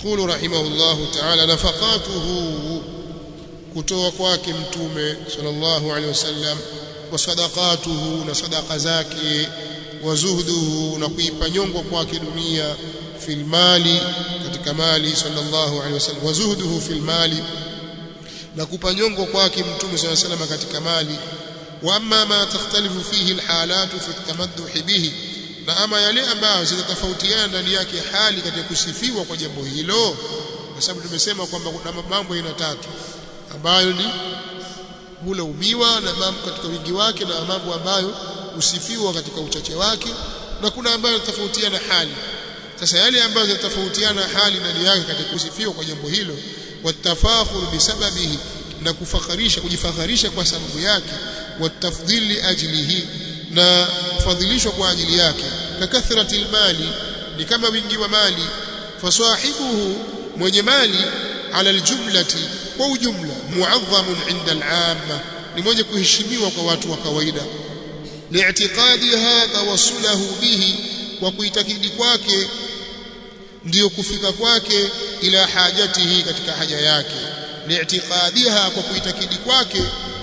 يقول رحمه الله تعالى نفقاته kutoa kwake mtume sallallahu alaihi wasallam wa sadaqatuhu na sadaqa zake wa zuhduhu na kuipa nyongo kwake dunia fil mali katika mali sallallahu alaihi wasallam wa zuhduhu fil mali na kupa nyongo kwake mtume sallallahu alaihi wasallam katika mali wa amma ma takhtalifu fihi alhalatu fi tamadduh bihi na ama yale ambayo zitatofautiana ndani yake hali katika kusifiwa kwa jambo hilo kwa sababu tumesema kwamba kuna mambo aina tatu ambayo ni hula umiwa na mambo katika wingi wake na mambo ambayo usifiwa katika uchache wake na kuna ambayo tofautiana hali sasa yale ambayo zinatofautiana hali ndani yake katika kusifiwa kwa jambo hilo watafakhur bisababihi na kufakharisha kujifakharisha kwa sababu yake watafdhili ajlihi na kufadhilishwa kwa ajili yake kakathrati mali ni kama wingi wa mali fasahibuhu mwenye mali ala aljumlati kwa ujumla muadhamun inda al'amma ni mwenye kuheshimiwa kwa watu wa kawaida li'tiqadiha tawassulahu bihi kwa kuitakidi kwake ndiyo kufika kwake ila hajatihi katika haja yake li'tiqadiha kwa kuitakidi kwake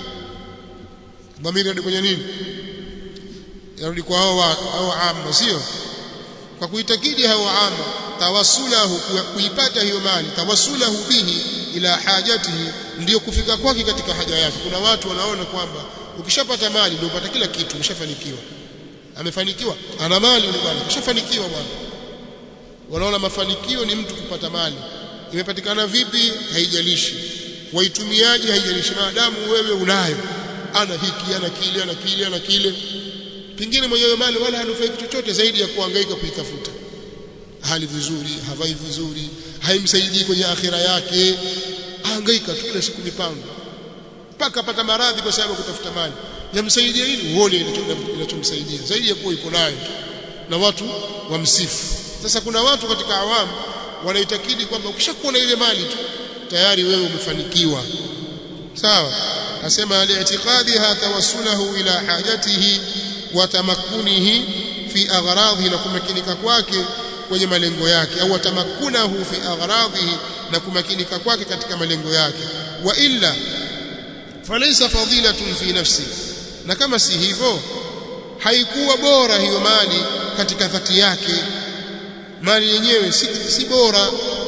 dhamiri kwenye nini yarudi kwa hao hao amma sio kwa kuitakidi hao amma tawassulahu kuipata hiyo mali tawassulahu bihi ila hajatihi ndiyo kufika kwake katika haja yake kuna watu wanaona kwamba ukishapata mali ndio upata kila kitu umeshafanikiwa amefanikiwa ana mali yule bwana umeshafanikiwa bwana wanaona mafanikio ni mtu kupata mali imepatikana vipi haijalishi waitumiaje haijalishi maadamu wewe unayo ana hiki ana kile ana kile ana kile pingine mwenyewe mali wala hanufaiki chochote zaidi ya kuhangaika kuitafuta hali vizuri havai vizuri haimsaidii kwenye akhira yake hangaika tu kila siku mipango mpaka apata maradhi kwa sababu kutafuta mali yamsaidia nini uone inachomsaidia zaidi ya kuwa iko nayo na watu wamsifu sasa kuna watu katika awamu wanaitakidi kwamba ukishakuwa na ile mali tu tayari wewe umefanikiwa sawa asema al-i'tiqadiha tawassulahu ila hajatihi wa tamakkunihi fi aghradhi na kumakinika kwake kwenye malengo yake au tamakunahu fi aghradhihi na kumakinika kwake katika malengo yake wa illa falaysa fadilatun fi nafsi na kama si hivyo haikuwa bora hiyo mali katika dhati yake mali yenyewe si, si bora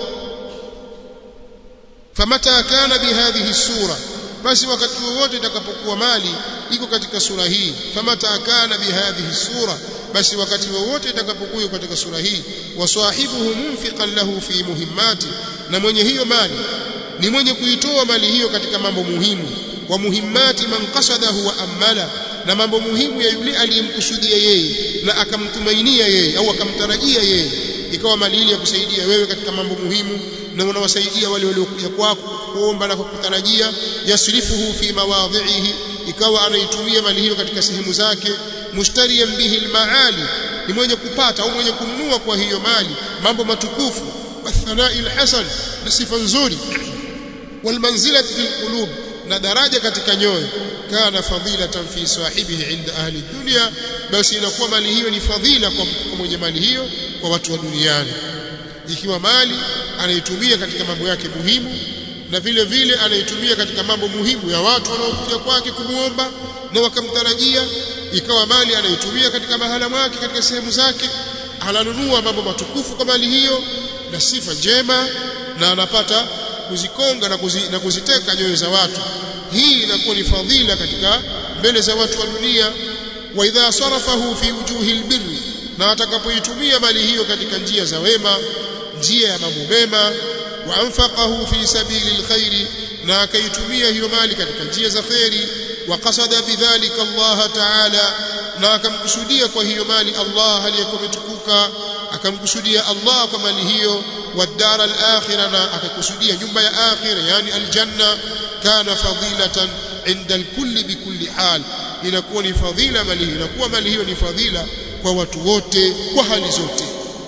famata kana bihadhihi sura basi wakati wowote itakapokuwa mali iko katika sura hii famata kana bihadhihi sura basi wakati wowote itakapokuwa katika sura hii wasahibuhu munfiqan lahu fi muhimmati na mwenye hiyo mali ni mwenye kuitoa mali hiyo katika mambo muhimu wa muhimmati man qasadahu wa amala na mambo muhimu ya yule aliyemkusudia yeye na akamtumainia yeye au akamtarajia yeye ikawa mali ile ya kusaidia wewe katika mambo muhimu na unawasaidia wale waliokuja kwako kuomba na kukutarajia yasrifuhu fi mawadhihi ikawa anaitumia mali hiyo katika sehemu zake mushtariyan bihi almaali ni mwenye kupata au mwenye kununua kwa hiyo mali mambo matukufu wathanai alhasan na sifa nzuri walmanzilati fil qulub na daraja katika nyoyo kana fadilatan fi sahibihi inda ahli dunya basi inakuwa mali hiyo ni fadhila kwa mwenye mali hiyo kwa watu wa duniani ikiwa mali anaitumia katika mambo yake muhimu na vile vile anaitumia katika mambo muhimu ya watu wanaokuja kwake kumuomba na wakamtarajia ikawa mali anaitumia katika mahala mwake katika sehemu zake ananunua mambo matukufu kwa mali hiyo na sifa njema na anapata kuzikonga na, kuzi, na kuziteka nyoyo za watu hii inakuwa ni fadhila katika mbele za watu wa dunia wa idha sarafahu fi wujuhi albirri na atakapoitumia mali hiyo katika njia za wema njia ya mambo mema wa anfaqahu fi sabili alkhairi na akaitumia hiyo mali katika njia za khairi wa qasada bidhalika Allah ta'ala na akamkusudia kwa hiyo mali Allah aliyekuwa umetukuka akamkusudia Allah kwa mali hiyo wadara al-akhirah na akakusudia nyumba ya akhira yani aljanna kana fadilatan inda al-kulli bikulli hal inakuwa ni fadhila mali hiyo inakuwa mali hiyo ni fadhila kwa watu wote kwa hali zote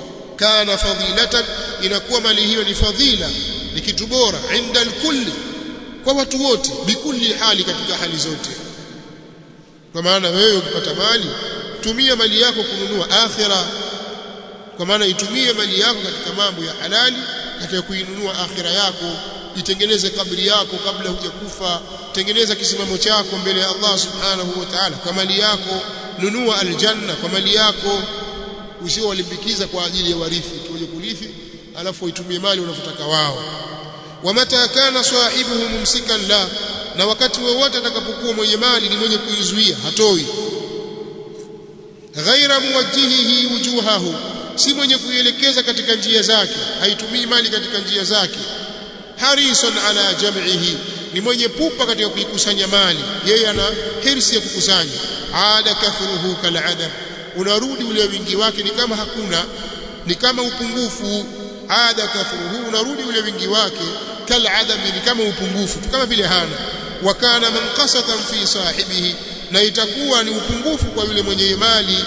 kana fadilatan inakuwa mali hiyo ni fadhila ni kitu bora inda al-kulli kwa watu wote bikulli hali katika hali zote kwa maana wewe ukipata mali tumia mali yako kununua akhira kwa maana itumie mali yako katika mambo ya halali katika kuinunua akhira yako itengeneze kabri yako kabla hujakufa tengeneza kisimamo chako mbele ya Allah subhanahu wa ta'ala kwa mali yako nunua aljanna kwa mali yako usio walimbikiza kwa ajili ya warithi tuje kurithi alafu uitumie mali unavyotaka wao wamata kana sahibuhu mumsikan la na wakati wowote atakapokuwa mwenye mali ni mwenye kuizuia hatoi ghaira muwajjihihi wujuhahu si mwenye kuielekeza katika njia zake haitumii mali katika njia zake harisan ala jam'ihi ni mwenye pupa katika kuikusanya mali yeye ana hirsi ya kukusanya ada kathruhu kal'adam unarudi ule wingi wake ni kama hakuna ni kama upungufu ada kathruhu unarudi ule wingi wake kal'adam ni kama upungufu kama vile hana wa kana manqasatan fi sahibihi na itakuwa ni upungufu kwa yule mwenye mali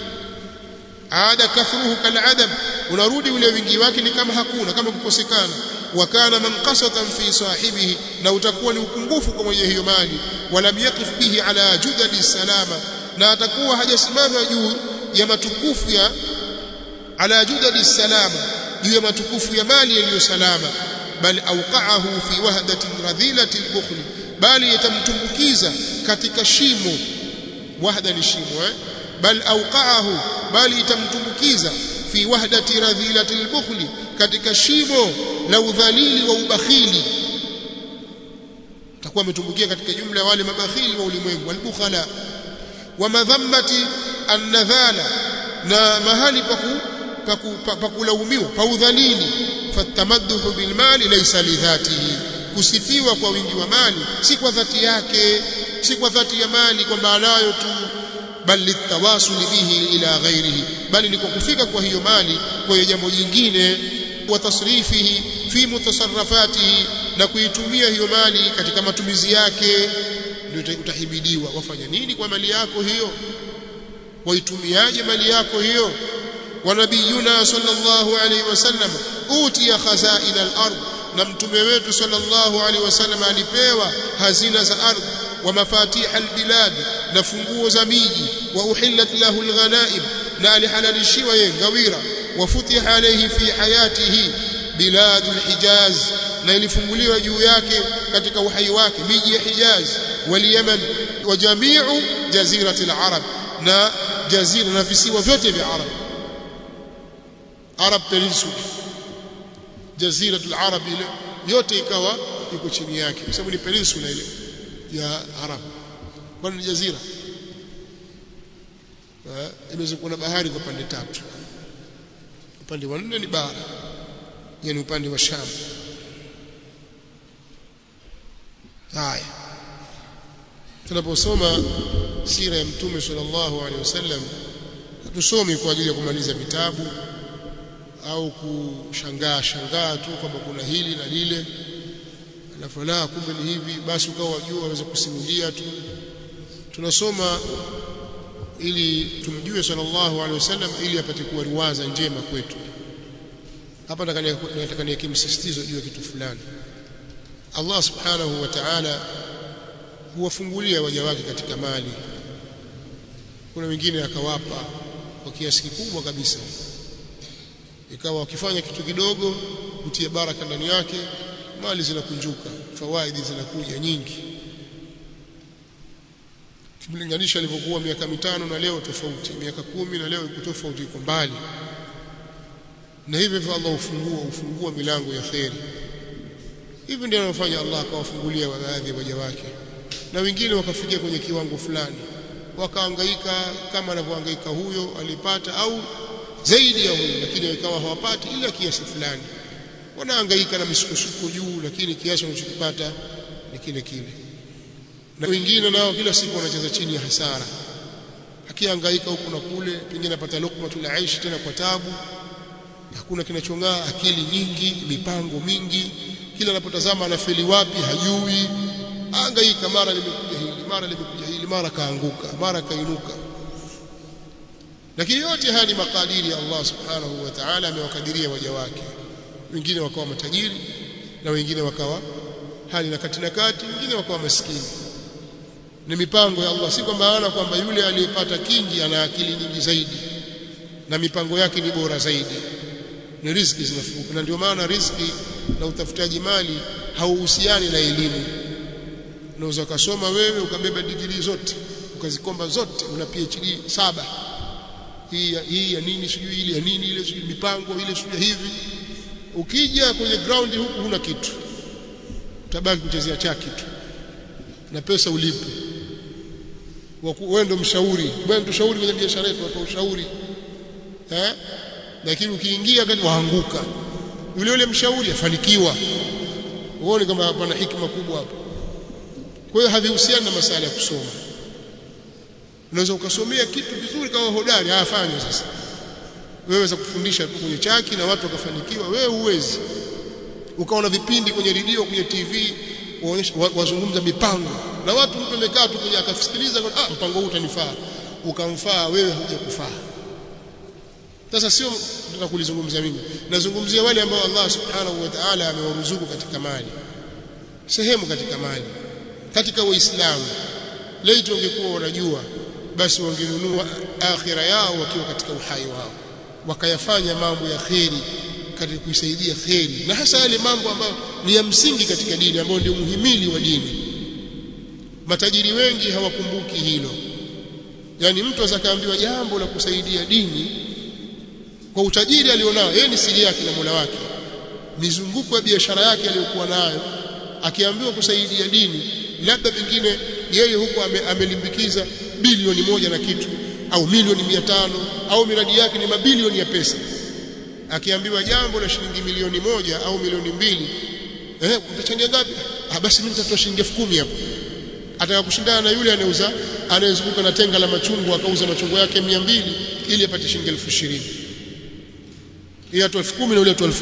ada kathruhu kal'adam unarudi ule wingi wake ni kama hakuna kama kukosekana wa kana manqasatan fi sahibihi na utakuwa ni upungufu kwa mwenye hiyo mali wala yaqif bihi ala judadi salama na atakuwa hajasimama juu ya matukufu ya ala judadi salama juu ya matukufu ya mali yaliyo salama bal awqa'ahu fi wahdatin radhilati al-bukhl bali yatamtumbukiza katika shimo wahda ni shimo eh bal awqa'ahu bali itamtumbukiza fi wahdati radhilati al-bukhl katika shimo la udhalili wa ubakhili takuwa ametumbukia katika jumla ya wale mabakhili wa ulimwengu al-bukhala wa madhammati an-nadhala na mahali paku pakulaumiwa pa udhalili fatamadduhu bil mali laysa li dhatihi kusifiwa kwa wingi wa mali si kwa dhati yake si kwa dhati ya mali kwamba anayo tu bal litawasuli bihi ila ghairihi bali ni kwa kufika kwa hiyo mali kwa jambo jingine wa tasrifihi fi mutasarrafatihi na kuitumia hiyo mali katika matumizi yake ndio utahibidiwa wafanya nini kwa mali yako hiyo waitumiaje mali yako hiyo wa nabiyuna sallallahu alaihi wasallam utiya khazain al-ard na mtume wetu sallallahu alaihi wasallam alipewa hazina za ardhi wa mafatih albilad na funguo za miji wa uhillat lahu alghanaim na alihalalishiwa yeye ngawira wa futiha alayhi fi hayatihi biladul hijaz na ilifunguliwa juu yake katika uhai wake miji ya Hijaz wal Yaman wa jami'u jazirati al-arab na jazira na visiwa vyote vya Arab Arab Peninsula jaziratul arab ile yote ikawa iko chini yake kwa sababu ni peninsula ile ya Arab kwani ni jazira imezungukwa na bahari kwa pande tatu upande wa nne ni bara yani upande wa Sham haya tunaposoma sira ya mtume sallallahu alaihi wasallam hatusomi kwa ajili ya kumaliza vitabu au kushangaa shangaa tu kwamba kuna hili na lile alafu la kumbe ni hivi basi ukawa wajua waweza kusimulia tu tunasoma ili tumjue sallallahu alaihi wasallam ili apate kuwa riwaza njema kwetu hapa nataka niweke msisitizo juu ya kitu fulani Allah subhanahu wa ta'ala huwafungulia waja wake katika mali kuna wengine akawapa kwa kiasi kikubwa kabisa ikawa wakifanya kitu kidogo kutia baraka ndani yake mali zinakunjuka fawaidi zinakuja nyingi kimlinganisha alivyokuwa miaka mitano na leo tofauti miaka kumi na leo iko tofauti iko mbali na hivyo hivyo Allah ufungua ufungua milango ya kheri hivi ndio anafanya Allah akawafungulia baadhi ya waja wake na wengine wakafikia kwenye kiwango fulani wakahangaika kama anavyohangaika huyo alipata au zaidi ya huyo lakini ikawa hawapati ila kiasi fulani wanahangaika na misukosuko juu lakini kiasi wanachokipata ni kile kile na wengine nao kila siku wanacheza chini ya hasara akihangaika huku na kule pengine anapata lukmatul aishi tena kwa tabu hakuna kinachong'aa akili nyingi mipango mingi kila anapotazama anafeli wapi hajui hangaika mara limekuja hili mara limekuja hili mara kaanguka mara kainuka lakini yote haya ni makadiri ya Allah subhanahu wa ta'ala amewakadiria waja wake wengine wakawa matajiri na wengine wakawa hali na kati na kati wengine wakawa maskini ni mipango ya Allah si kwa maana kwamba yule aliyepata kingi ana akili nyingi zaidi na mipango yake ni bora zaidi ni riziki zinafunguka na ndio maana riziki na utafutaji mali hauhusiani na elimu unaweza ukasoma wewe ukabeba digrii zote ukazikomba zote una PhD saba hii ya, hii ya nini sijui ile ya nini ile sijui mipango ile sijui hivi ukija kwenye ground huku huna kitu utabaki kuchezea chaki tu na pesa ulipe wewe ndo mshauri wewe ndo mshauri kwenye biashara yetu watoa ushauri eh lakini ukiingia kati waanguka yule yule mshauri afanikiwa uone kama pana hikima kubwa hapo kwa hiyo havihusiani na masala ya kusoma unaweza ukasomea kitu vizuri kama hodari afanye sasa wewe za kufundisha tu kwenye chaki na watu wakafanikiwa wewe huwezi ukaona vipindi kwenye redio kwenye TV waonyesha wazungumza mipango na watu mtu amekaa tu kwenye akasikiliza ah mpango huu utanifaa ukamfaa wewe hujakufaa sasa sio nataka kulizungumzia mimi nazungumzia wale ambao Allah subhanahu wa ta'ala amewaruzuku katika mali sehemu katika mali katika uislamu laiti ungekuwa wanajua basi wangenunua akhira yao wakiwa katika uhai wao wakayafanya mambo ya kheri katika kuisaidia kheri na hasa yale mambo ambayo ni ya msingi katika dini ambayo ndio muhimili wa dini matajiri wengi hawakumbuki hilo yani mtu azakaambiwa jambo la kusaidia dini kwa utajiri alionao yeye ni siri yake na Mola wake mizunguko ya biashara yake aliyokuwa nayo akiambiwa kusaidia dini labda pengine yeye huko ame, amelimbikiza bilioni moja na kitu au milioni mia tano au miradi yake ni mabilioni ya pesa akiambiwa jambo la shilingi milioni moja au milioni mbili eh utachangia ngapi ah basi mimi nitatoa shilingi 10,000 hapo ataka kushindana na yule anayeuza anayezunguka na tenga la machungwa akauza machungwa yake 200 ili apate shilingi 20,000 yeye atoa 10,000 na yule atoa 10,000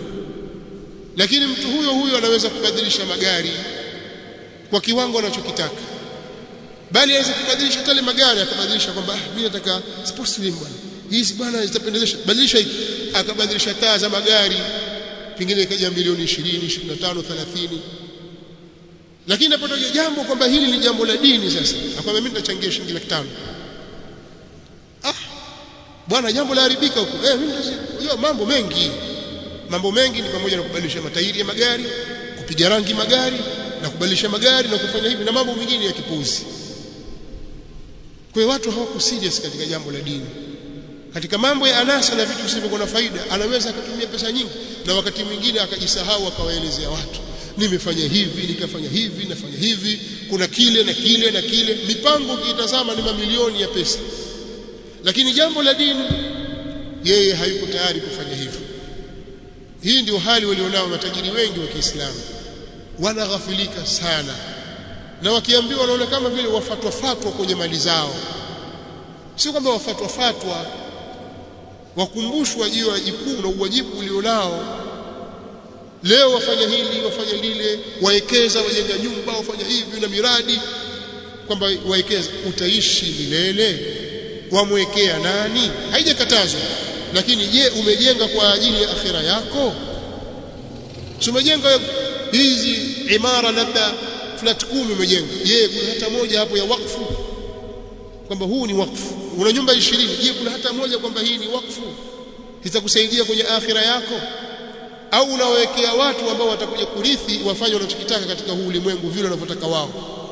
lakini mtu huyo huyo anaweza kubadilisha magari kwa kiwango anachokitaka bali aweza kubadilisha tale magari akabadilisha kwamba ah, mimi nataka sports slim bwana hizi bwana zitapendezesha badilisha hiki akabadilisha taa za magari pengine ikaja milioni 20 25 30 lakini napotoja jambo kwamba hili ni jambo la dini sasa akwambia mimi nitachangia shilingi laki tano ah bwana jambo la haribika huko eh mimi ndio mambo mengi mambo mengi ni pamoja na kubadilisha matairi ya magari kupiga rangi magari na kubadilisha magari na kufanya hivi na mambo mengine ya kipuzi kwa hiyo watu hawako serious katika jambo la dini katika mambo ya anasa na vitu visivyokuwa na faida anaweza akatumia pesa nyingi na wakati mwingine akajisahau akawaelezea watu nimefanya hivi nikafanya hivi nafanya hivi kuna kile na kile na kile mipango ukiitazama ni mamilioni ya pesa lakini jambo la dini yeye hayuko tayari kufanya hivyo hii ndio hali walionao matajiri wengi wa Kiislamu wanaghafilika sana na wakiambiwa wanaona kama vile wafatwa fatwa kwenye mali zao sio kwamba wafatwa fatwa wakumbushwa juu ya wajibu na uwajibu ulionao leo wafanya hili wafanya lile waekeza wajenga nyumba wafanya hivi na miradi kwamba waekeza utaishi milele wamwekea nani haijakatazwa lakini je umejenga kwa ajili ya akhira yako si umejenga hizi imara labda flat kumi umejenga je kuna hata moja hapo ya wakfu kwamba huu ni wakfu una nyumba 20 je kuna hata moja kwamba hii ni wakfu itakusaidia kwenye akhira yako au unawekea watu ambao watakuja kurithi wafanye wanachokitaka katika huu ulimwengu vile wanavyotaka wao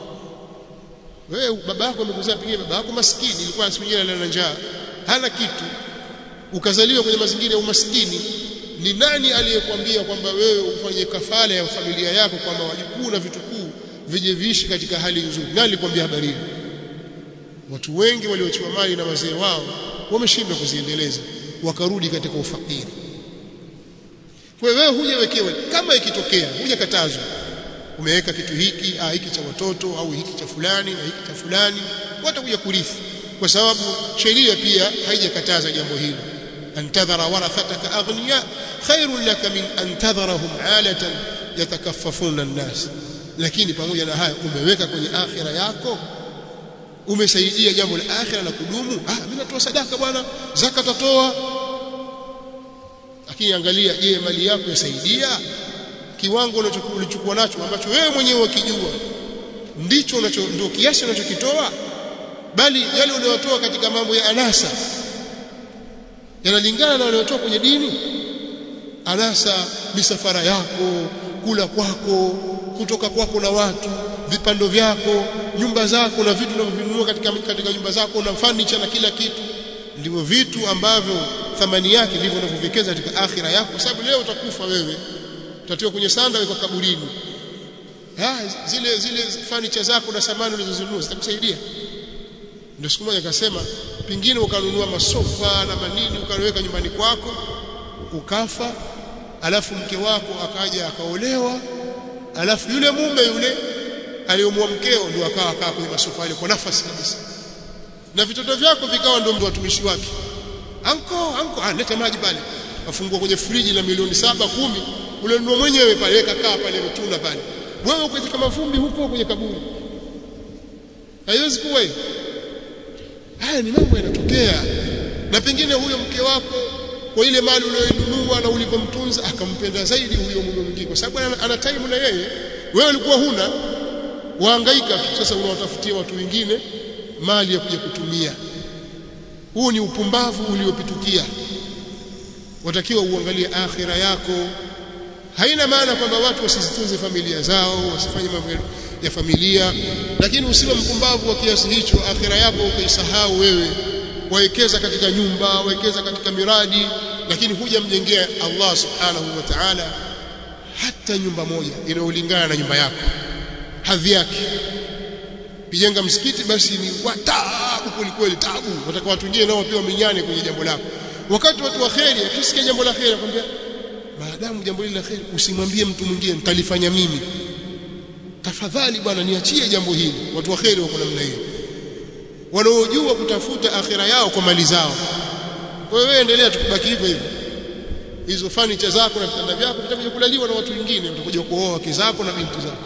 wewe baba yako amekuzaa pengine baba yako maskini ilikuwa siku nyingine ana njaa hana kitu ukazaliwa kwenye mazingira ya umaskini ni nani aliyekwambia kwamba wewe ufanye kafala ya familia yako kwamba wajukuu na vitukuu vije viishi katika hali nzuri nani alikwambia habari hiyo watu wengi waliochiwa mali na wazee wao wameshindwa kuziendeleza wakarudi katika ufakiri kwa wewe hujawekewa kama ikitokea hujakatazwa umeweka kitu hiki ah hiki cha watoto au hiki cha fulani na hiki cha fulani watakuja kurithi kwa sababu sheria pia haijakataza jambo hilo antadhara warathataka aghniya khairun laka min antadharahum alatan yatakaffafuna an-nas lakini pamoja na haya umeweka kwenye akhira yako umesaidia jambo la akhira la kudumu ah mimi natoa sadaka bwana zaka tatoa lakini angalia je mali yako yasaidia kiwango ulichokuwa nacho ambacho wewe mwenyewe ukijua ndicho unacho ndio kiasi unachokitoa bali yale unayotoa katika mambo ya anasa yanalingana na unayotoa kwenye dini anasa misafara yako kula kwako kutoka kwako na watu vipando vyako nyumba zako na vitu unavyovinunua katika katika nyumba zako na furniture na kila kitu ndivyo vitu ambavyo thamani yake ndivyo unavyoviwekeza katika akhira yako kwa sababu leo utakufa wewe utatiwa kwenye sanda weka kaburini ha, zile zile furniture zako na samani ulizozinunua zitakusaidia ndio siku moja akasema pingine ukanunua masofa na manini ukaweka nyumbani kwako ukafa alafu mke wako akaja akaolewa alafu yule mume yule aliyomua mkeo ndio akawa akaa kwenye masofa ile kwa nafasi kabisa na vitoto vyako vikawa ndio watumishi wake anko anko ah leta maji pale afungua kwenye friji la milioni saba kumi ule ndio mwenyewe pale weka kaa pale mtuna pale wewe uko katika mavumbi huko kwenye kaburi haiwezi kuwa hiyo haya ni mambo yanatokea na pengine huyo mke wako kwa ile mali uliyonunua na ulivyomtunza akampenda zaidi huyo mume mwingine kwa sababu ana, ana time na yeye wewe ulikuwa huna wahangaika tu sasa unawatafutia watu wengine mali ya kuja kutumia huu ni upumbavu uliopitukia watakiwa uangalie akhira yako haina maana kwamba watu wasizitunze familia zao wasifanye mambo ya familia lakini usiwe mpumbavu wa kiasi hicho akhira yako ukaisahau wewe wawekeza katika nyumba wawekeza katika miradi lakini huja mjengea Allah subhanahu wa ta'ala hata nyumba moja inayolingana na nyumba yako hadhi yake kijenga msikiti basi ni watabu kweli tabu wataka watu wengine nao pia wamenyane kwenye jambo lako wakati watu wa kheri akisikia jambo la kheri akwambia maadamu jambo hili la kheri usimwambie mtu mwingine nitalifanya mimi tafadhali bwana niachie jambo hili watu wa kheri wako namna hiyo wanaojua kutafuta akhira yao kwa mali zao kwa hiyo wewe endelea tukubaki hivyo hivyo hizo fanicha zako na vitanda vyako vitakuja kulaliwa na watu wengine watakuja kuoa wake zako na binti zako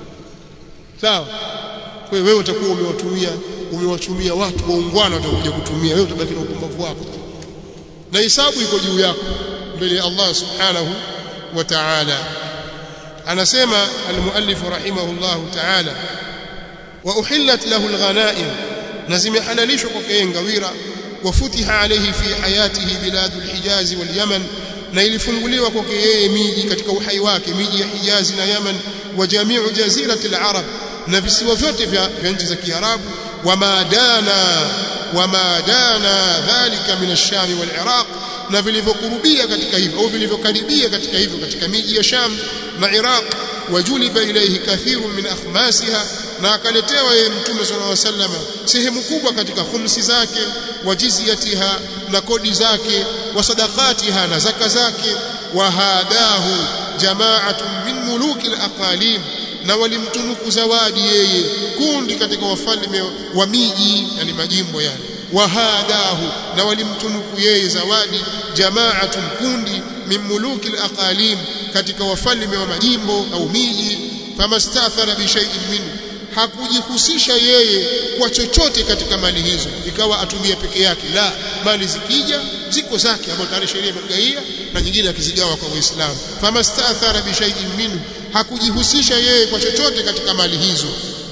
sawa kwa hiyo wewe utakuwa umewatumia umewatumia watu waungwana watakuja kutumia wewe utabaki na upumbavu wako na hisabu iko juu yako mbele ya Allah subhanahu wa ta'ala anasema almuallif rahimahullah ta'ala wa uhillat lahu alghanaim na zimehalalishwa kwake yeye ngawira wafutiha alayhi fi hayatihi biladul hijaz wal yaman na ilifunguliwa kwake yeye miji katika uhai wake miji ya Hijazi na Yaman wa jamiu jazirati al-arab na visiwa vyote vya, vya nchi za Kiarabu wama dana wama dana dhalika min ash-sham wal-iraq na vilivyokurubia katika hivyo au vilivyokaribia katika hivyo katika miji ya Sham na Iraq wajuliba ilayhi kathirun min akhmasiha na akaletewa yeye mtume sallallahu alaihi wasallam sehemu kubwa katika khumsi zake wa jizyatiha na kodi zake wa sadaqatiha na zaka zake wa hadahu jama'atun min muluki al-aqalim na walimtunuku zawadi yeye kundi katika wafalme wa miji yani majimbo yani wahadahu na walimtunuku yeye zawadi jama'atun kundi min muluki al-aqalim katika wafalme wa majimbo au miji famastathara bi shay'in minhu hakujihusisha yeye kwa chochote katika mali hizo ikawa atumie peke yake la mali zikija ziko zake ambazo tayari sheria imegaia na nyingine akizigawa kwa Waislamu famastathara bi shay'in minhu hakujihusisha yeye kwa chochote katika mali hizo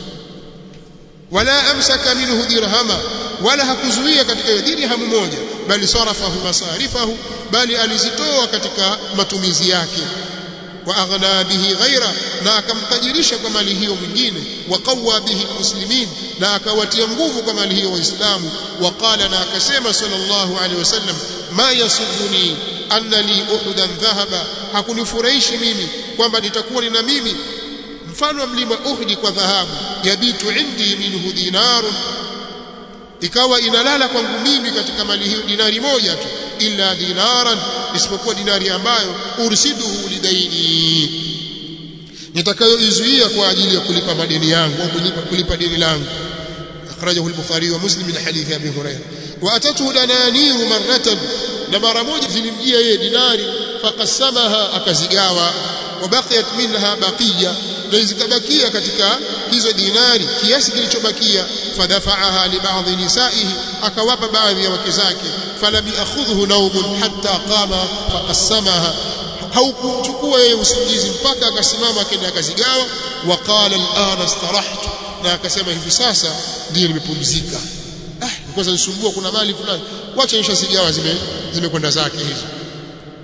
wala amsaka minhu dirhama wala hakuzuia katika dirhamu moja bali sarafahu masarifahu bali alizitoa katika matumizi yake wa aghna bihi ghaira na akamtajirisha kwa mali hiyo mwingine wa qawwa bihi almuslimin na akawatia nguvu kwa mali hiyo waislamu wa qala na akasema sallallahu alaihi wasallam ma yasuduni anna li uhudan dhahaba hakunifurahishi mimi kwamba nitakuwa nina mimi mfano wa mlima Uhud kwa dhahabu yabitu indi minhu dinarun ikawa inalala kwangu mimi katika mali hiyo dinari moja tu illa dinaran isipokuwa dinari ambayo ursiduhu lidaini nitakayoizuia kwa ajili ya kulipa madeni yangu au kulipa, kulipa deni langu akhrajahu al-bukhari wa muslim min hadithi abi hurairah wa atatu dananiru marratan na mara moja zilimjia yeye dinari faqassamaha akazigawa wabaqiyat minha baqiya na zikabakia katika hizo dinari kiasi kilichobakia fadafa'aha li ba'dhi nisaihi akawapa baadhi ya wake zake falam ya'khudhu nawmun hatta qama faqassamaha haukuchukua yeye usingizi mpaka akasimama akaenda akazigawa wa qala al'ana istarahtu na akasema hivi sasa ndiyo nimepumzika ah kwanza nisumbua kuna mali fulani wacha nishazigawa zime zimekwenda zake hizo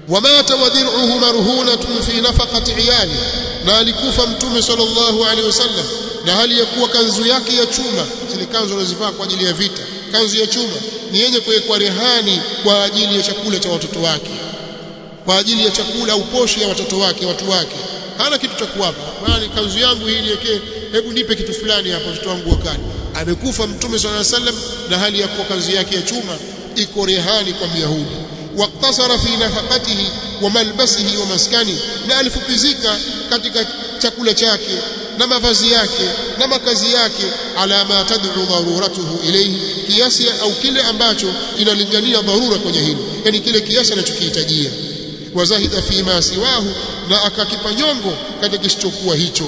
wamata wadir'uhu marhunatun fi nafaqati iyali na alikufa mtume sallallahu alaihi wasallam na hali ya kuwa kanzu yake ya chuma zile kanzu anazivaa kwa ajili ya vita kanzu ya chuma ni yenye kuwekwa rehani kwa ajili ya chakula cha watoto wake kwa ajili ya chakula au posho ya watoto wake watu wake hana kitu cha kuwapa bali kanzu yangu hii niwekee hebu nipe kitu fulani hapo watoto wangu wakati amekufa mtume sallallahu alaihi wasallam na hali ya kuwa kanzu yake ya chuma iko rehani kwa myahudi waktasara fi nafaqatihi wa malbasihi wa maskani na alifupizika katika chakula chake na mavazi yake na makazi yake ala ma tad'u daruratuhu ilayhi kiasi au kile ambacho inalingania dharura kwenye hilo yani kile kiasi anachokihitajia wazahida fi ma siwahu na akakipa nyongo katika kisichokuwa hicho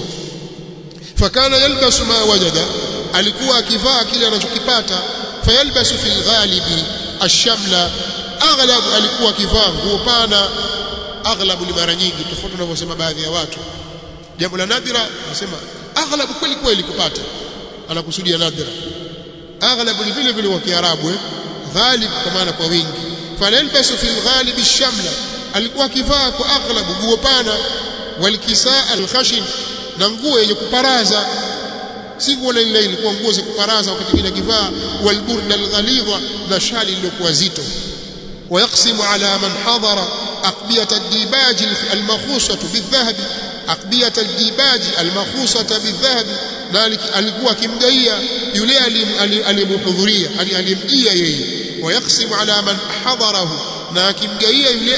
fakana yalbasu ma wajada alikuwa akivaa kile anachokipata fayalbasu fil ghalibi ashamla aghlab alikuwa akivaa nguo pana aghlabu ni mara nyingi tofauti tunavyosema baadhi ya watu jambo la nadhira nasema aghlabu kweli kweli kupata anakusudia nadhira aghlabu ni vile vile wa kiarabu eh ghalib kwa maana kwa wingi falalbasu fil ghalib shamla alikuwa akivaa kwa aghlabu nguo pana walkisaa alkhashin na nguo yenye kuparaza si nguo ile ilikuwa nguo za kuparaza wakati kile akivaa walburda alghalidha na shali iliyokuwa zito ويقسم على من حضر أقبية الديباج المخوصة بالذهب أقبية الديباج المخوصة بالذهب ذلك alikuwa akimgaia yule aliyemhudhuria aliyemjia yeye ويقسم على من حضره na akimgaia yule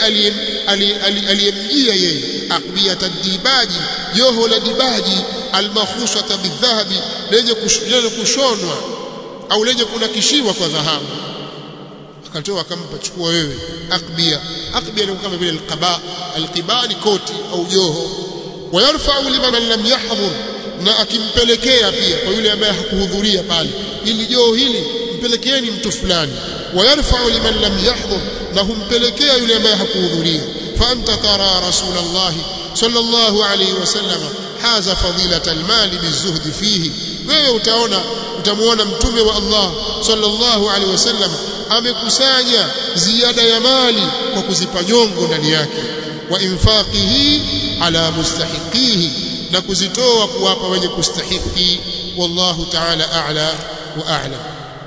aliyemjia yeye أقبية الديباج joho la dibaji almakhusata bidhahabi lenye kushonwa au lenye kunakishiwa kwa dhahabu akatoa akampa chukua wewe akbia akbia ni kama vile alqaba alqiba ni koti au joho wayarfa'u liman lam yahdhur na akimpelekea pia kwa yule ambaye hakuhudhuria pale ili joho hili mpelekeeni mtu fulani wayarfa'u liman lam yahdhur na humpelekea yule ambaye hakuhudhuria fa anta tara rasulullah sallallahu alayhi wasallam haza fadilata almali bizuhdi fihi wewe utaona utamuona mtume wa Allah sallallahu alaihi wasallam amekusanya ziada ya mali kwa kuzipa nyongo ndani yake wa infaqihi ala mustahiqihi na kuzitoa kuwapa wenye kustahiki wallahu ta'ala a'la wa a'lam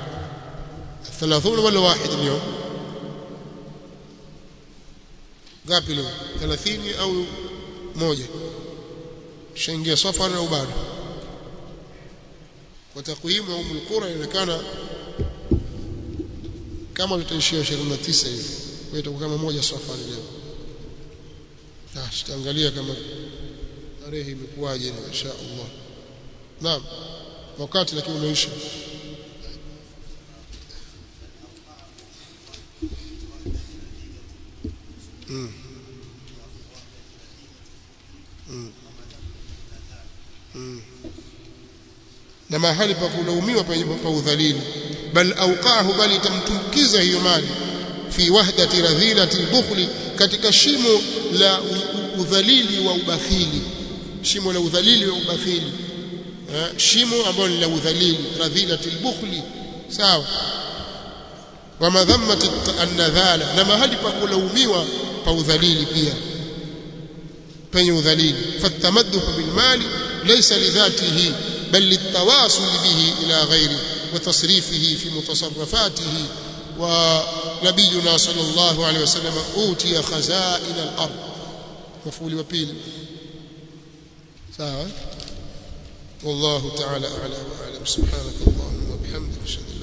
30 wala واحد اليوم ngapi leo 30 au moja shaingia safari au bado kwa takwimu ya Ummul Qura inaonekana kama tutaishia 29 hivi kwa itakuwa kama moja safari leo na tutaangalia kama tarehe imekuwaje insha Allah naam wakati lakini umeisha mm. Mm. Mm. na mahali pa kulaumiwa pa udhalili bal auqahu bali itamtumkiza hiyo mali fi wahdati radhilati albukhli katika shimo la udhalili wa ubakhili shimo la udhalili wa ubakhili shimo ambalo ni la udhalili radhilati albukhli sawa wa madhammati an-nadhala na mahali pa kulaumiwa pa udhalili pia penye udhalili fatamadduh bil mali laysa lidhatihi بل للتواصل به إلى غيره وتصريفه في متصرفاته ونبينا صلى الله عليه وسلم أوتي خزائن الأرض مفعول وبيل ساعة والله تعالى أعلى وأعلم سبحانك اللهم وبحمدك أشهد